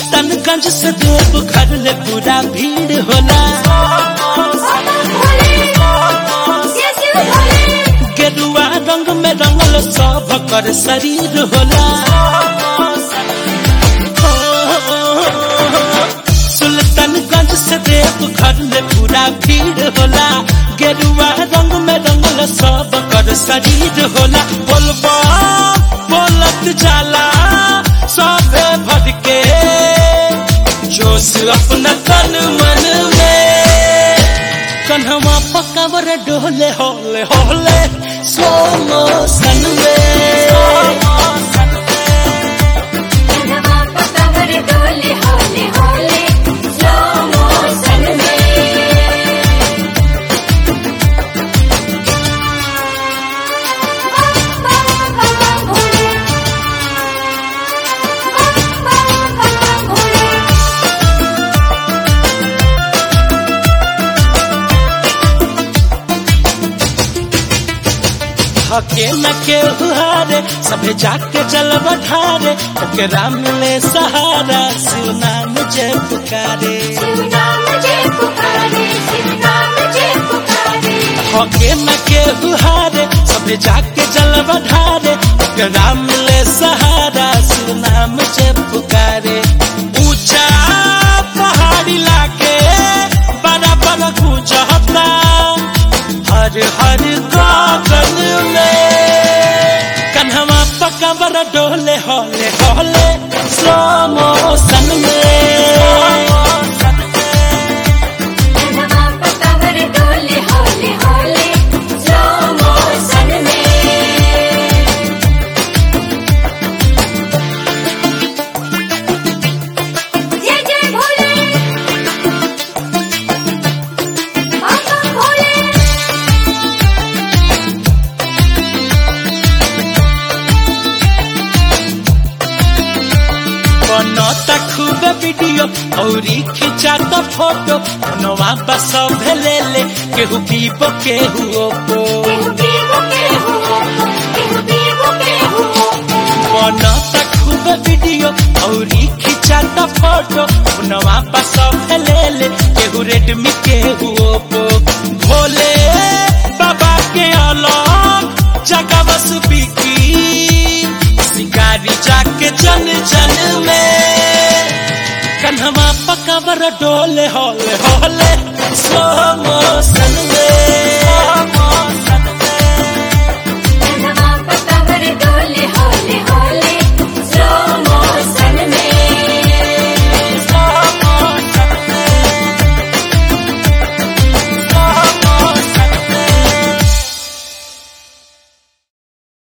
सुल्तानगंज से देव घर ले पूरा भीड़ होला गेरुआ रंग में रंगल सब कर शरीर होला सुल्तानगंज से देव घर ले पूरा भीड़ होला गेरुआ रंग में रंगल सब कर शरीर होला बोलबा बोलत जाला सबे भर के जोश अपना तन मन में कन्हवा पकावर डोले होले होले स्लो मोशन में डोले होले होले स्लो मोशन में हके न के हुहारे सभे जाके चल बढ़ारे ओकरा मिले सहारा शिव नाम जय पुकारे शिव नाम जय पुकारे शिव नाम जय पुकारे हके न के हुहारे सभे जाके चल बढ़ारे ओकरा मिले सहारा शिव नाम जय पुकारे ऊंचा पहाड़ी लाके बड़ा बड़ा गुजहता हर हर गगन में कन्हवा पकबर डोले होले होले स्लो मोशन में नवा पकावर डोले होले होले स्लो मोशन में जय जय भोले बाबा भोले बनता खूब वीडियो औरी खिंचाता फोटो नवा बस भेले ले केहू पीबो केहू ओपो केहू पीबो केहू केहू पीबो केहू बनता खूब वीडियो औरी खिंचाता फोटो नवा बस भेले ले केहू रेडमी केहू ओपो भोले बाबा के अलग जगह बस बिकी शिकारी जाके जन जन में कन्हवा पकावर डोले होले होले